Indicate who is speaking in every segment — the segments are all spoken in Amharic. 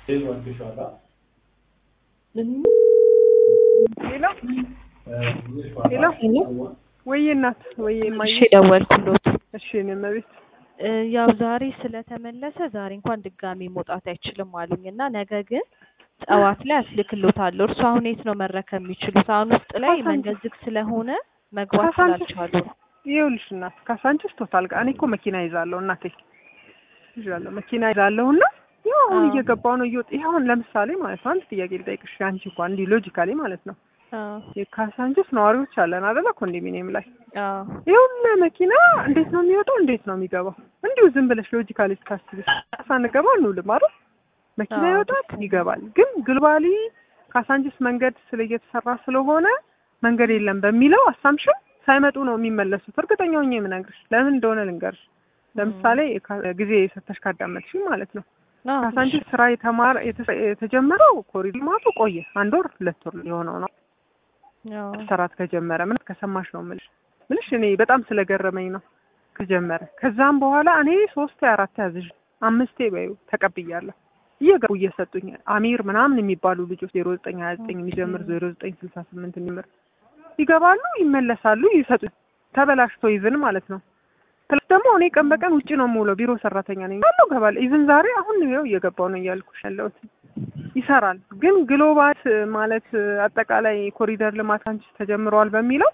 Speaker 1: ሄሎ ሄሎ ወይዬ እናት ወይዬ እማዬ
Speaker 2: እሺ ደወልኩሎት።
Speaker 1: እሺ እኔ እመቤት
Speaker 2: እ ያው ዛሬ ስለተመለሰ ዛሬ እንኳን ድጋሚ መውጣት አይችልም አሉኝ እና ነገ ግን ጠዋት ላይ አስልክሎታለሁ። እርሱ አሁን የት ነው መረከብ የሚችሉት? አሁን ውስጥ ላይ
Speaker 1: ካሳንቺስ።
Speaker 2: መንገድ ዝግ ስለሆነ መግባት
Speaker 1: ካሳንቺስ።
Speaker 2: ስላልቻሉ ነው።
Speaker 1: ይኸውልሽ እናት ካሳንቺስ ቶታል ጋር እኔ እኮ መኪና ይዛለሁ እናቴ ይዣለሁ መኪና ይዛለሁ እና ያው አሁን
Speaker 2: አዎ።
Speaker 1: እየገባሁ ነው እየወጣ ይሄ አሁን ለምሳሌ ማለት ነው አንድ ጥያቄ ልጠይቅሽ አንቺ እንኳን እንዲህ ሎጂካሊ ማለት ነው
Speaker 2: አዎ
Speaker 1: የካሳንቺስ ነዋሪዎች አለን አይደለ ኮንዶሚኒየም ላይ
Speaker 2: አዎ
Speaker 1: ይሁን መኪና እንዴት ነው የሚወጣው? እንዴት ነው የሚገባው? እንዲሁ ዝም ብለሽ ሎጂካሊ ስታስቢ ሳንገባ እንውልም አይደል? መኪና
Speaker 2: አዎ።
Speaker 1: ይወጣል ይገባል። ግን ግሎባሊ ካሳንቺስ መንገድ ስለ እየተሰራ ስለሆነ መንገድ የለም በሚለው አሳምሽን ሳይመጡ ነው የሚመለሱት። እርግጠኛ ሆኜ የምነግርሽ ለምን እንደሆነ ልንገርሽ። ለምሳሌ ካ- ጊዜ ሰተሽ ካዳመጥሽ ማለት ነው
Speaker 2: አዎ፣
Speaker 1: ካሳንቺስ ስራ የተማረ የተ- የተጀመረው ኮሪደር ልማቱ ቆየ። አንድ ወር ሁለት ወር ሊሆነው ነው
Speaker 2: አዎ።
Speaker 1: መሰራት ከጀመረ ምን ከሰማሽ ነው የምልሽ ምልሽ እኔ በጣም ስለገረመኝ ነው ከጀመረ ከዛም በኋላ እኔ ሶስት አራት ያዝሽ አምስቴ በይው ተቀብያለሁ እየገቡ እየሰጡኝ አሚር ምናምን የሚባሉ ልጆች ዜሮ ዘጠኝ ሀያ ዘጠኝ የሚጀምር ዜሮ ዘጠኝ ስልሳ ስምንት የሚምር ይገባሉ ይመለሳሉ ይሰጡ ተበላሽቶ ይዝን ማለት ነው ፕለስ ደግሞ እኔ ቀን በቀን ውጭ ነው የምውለው ቢሮ ሰራተኛ ነኝ ያለው ገባለሁ ኢቭን ዛሬ አሁን ይኸው እየገባው ነው እያልኩሽ ያለሁት ይሰራል ግን ግሎባል ማለት አጠቃላይ ኮሪደር ልማት አንቺ ተጀምረዋል በሚለው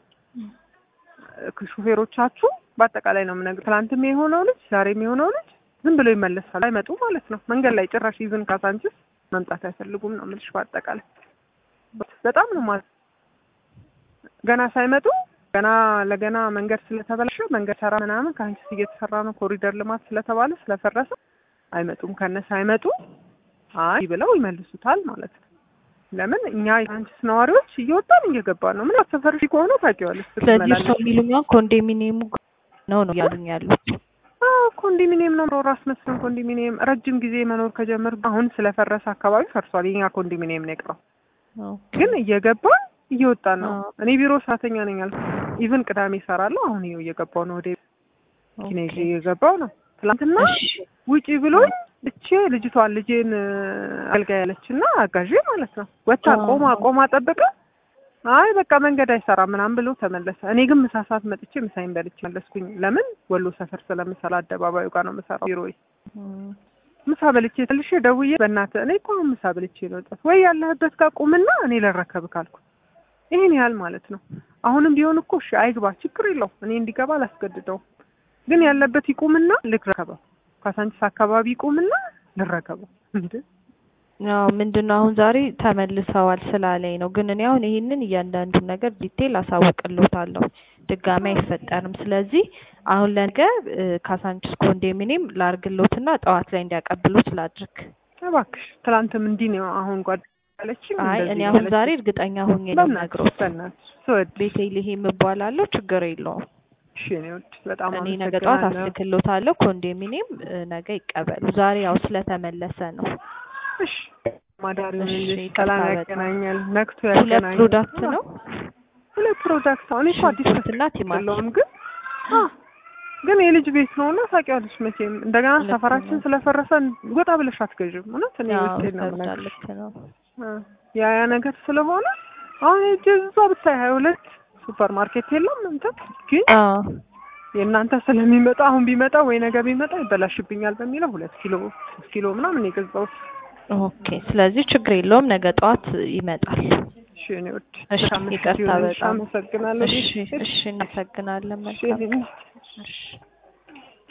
Speaker 1: እ ሹፌሮቻችሁ በአጠቃላይ ነው የምነግርህ። ትናንትም የሆነው ልጅ ዛሬም የሆነው ልጅ ዝም ብሎ ይመለሳል፣ አይመጡ ማለት ነው። መንገድ ላይ ጭራሽ ይዝን ካሳንችስ መምጣት አይፈልጉም ነው የምልሽ። በአጠቃላይ በጣም ነው ማለት ገና ሳይመጡ ገና ለገና መንገድ ስለተበላሸ መንገድ ሰራ ምናምን ከአንቺስ እየተሰራ ነው ኮሪደር ልማት ስለተባለ ስለፈረሰ አይመጡም። ከነሳ አይመጡ አይ ብለው ይመልሱታል ማለት ነው። ለምን እኛ የአንቺስ ነዋሪዎች እየወጣን እየገባን ነው። ምን ሰፈርሽ ከሆነ ታውቂዋለሽ።
Speaker 2: ስለዚህ እርሶ
Speaker 1: ስትመላለሽ።
Speaker 2: የሚሉኝ አሁን ኮንዶሚኒየሙ ነው ነው እያሉኝ ያሉት።
Speaker 1: አዎ ኮንዶሚኒየም ነው ራስ መስሎን ኮንዶሚኒየም ረጅም ጊዜ መኖር ከጀመር አሁን ስለፈረሰ አካባቢ ፈርሷል። የኛ ኮንዶሚኒየም ነው የቀረው።
Speaker 2: ኦኬ።
Speaker 1: ግን እየገባን እየወጣን ነው።
Speaker 2: አዎ።
Speaker 1: እኔ ቢሮ ሰራተኛ ነኝ አልኩ። ኢቭን ቅዳሜ እሰራለሁ። አሁን ይኸው እየገባው ነው ወደ ኪኔ
Speaker 2: ኦኬ።
Speaker 1: እየገባው ነው። ትናንትና
Speaker 2: እሺ።
Speaker 1: ውጪ ብሎኝ እቼ ልጅቷን ልጄን አገልጋይ ያለችና አጋዤ ማለት ነው ወታ
Speaker 2: አዎ።
Speaker 1: ቆማ ቆማ ጠብቀ አይ በቃ መንገድ አይሰራም ምናምን ብሎ ተመለሰ። እኔ ግን ምሳ ሰዓት መጥቼ ምሳዬን በልቼ መለስኩኝ። ለምን ወሎ ሰፈር ስለምሰራ አደባባዩ ጋር ነው የምሰራው ቢሮዬ
Speaker 2: እም፣
Speaker 1: ምሳ በልቼ ትልሽ ደውዬ በእናትህ እኔ እኮ አሁን ምሳ በልቼ ነው የወጣሁት ወይ ያለህበት ጋር ቁምና እኔ ልረከብ ካልኩ ይሄን ያህል ማለት ነው። አሁንም ቢሆን እኮ እሺ አይግባ ችግር የለው እኔ እንዲገባ አላስገድደውም። ግን ያለበት ይቁምና ልረከበው። ካሳንቺስ አካባቢ ይቁምና ልረከበው። እንዴ
Speaker 2: ያው ምንድን ነው አሁን ዛሬ ተመልሰዋል ስላለኝ ነው። ግን እኔ አሁን ይሄንን እያንዳንዱን ነገር ዲቴል አሳውቅልዎታለሁ። ድጋሚ አይፈጠርም። ስለዚህ አሁን ለነገ እ፣ ካሳንቺስ ኮንዶሚኒየም ላርግሎትና ጠዋት ላይ እንዲያቀብሉት ላድርግ።
Speaker 1: እባክሽ ትላንትም እንዲህ ነው አሁን ጓደኛለችኝ
Speaker 2: አይ እኔ አሁን ዛሬ እርግጠኛ ሆኜ ነው የምነግሮት።
Speaker 1: በእናትሽ ስወድ
Speaker 2: ቤተልሔም እባላለሁ። ችግር የለውም።
Speaker 1: እሺ እኔ ውድ በጣም
Speaker 2: እኔ ነገ ጠዋት
Speaker 1: አመሰግናለሁ።
Speaker 2: አስልክሎታለሁ። ኮንዶሚኒየም እ፣ ነገ ይቀበሉ። ዛሬ ያው ስለተመለሰ ነው።
Speaker 1: እሺ ማዳሪውን
Speaker 2: እሺ፣
Speaker 1: ልጅ
Speaker 2: ይቅርታ
Speaker 1: ሰላም
Speaker 2: በጣም።
Speaker 1: ያገናኛል፣ ነክቶ
Speaker 2: ሁለት
Speaker 1: ያገናኛል።
Speaker 2: ፕሮዳክት ነው
Speaker 1: ሁለት ፕሮዳክት አሁን እኮ አዲስ
Speaker 2: ሽንኩርትና ቲማቲም።
Speaker 1: የለውም ግን አ ግን የልጅ ቤት ነው እና ታውቂዋለሽ መቼም እንደገና
Speaker 2: ልክ
Speaker 1: ሰፈራችን
Speaker 2: ነው።
Speaker 1: ስለፈረሰ ወጣ ብለሽ አትገዥም። እውነት እኔ
Speaker 2: ያው
Speaker 1: ውስጤን ነው
Speaker 2: ይከብዳል።
Speaker 1: የምነግርሽ።
Speaker 2: ልክ ነው።
Speaker 1: አ ያ ያ ነገር ስለሆነ አሁን ሂጅ እዛ ብታይ ሀያ ሁለት ሱፐር ማርኬት የለም እንትን ግን
Speaker 2: አዎ
Speaker 1: የእናንተ ስለሚመጣ አሁን ቢመጣ ወይ ነገ ቢመጣ ይበላሽብኛል በሚለው ሁለት ኪሎ ሶስት ኪሎ ምናምን የገዛሁት።
Speaker 2: ኦኬ። ስለዚህ ችግር የለውም። ነገ ጠዋት ይመጣል።
Speaker 1: እሺ እኔ ውድ
Speaker 2: እሺ፣
Speaker 1: በጣም
Speaker 2: ይቅርታ
Speaker 1: እሺ፣
Speaker 2: በጣም
Speaker 1: አመሰግናለሁ።
Speaker 2: እሺ፣ እሺ፣ እናመሰግናለን።
Speaker 1: እሺ
Speaker 2: መልካም
Speaker 1: እኔ-
Speaker 2: እሺ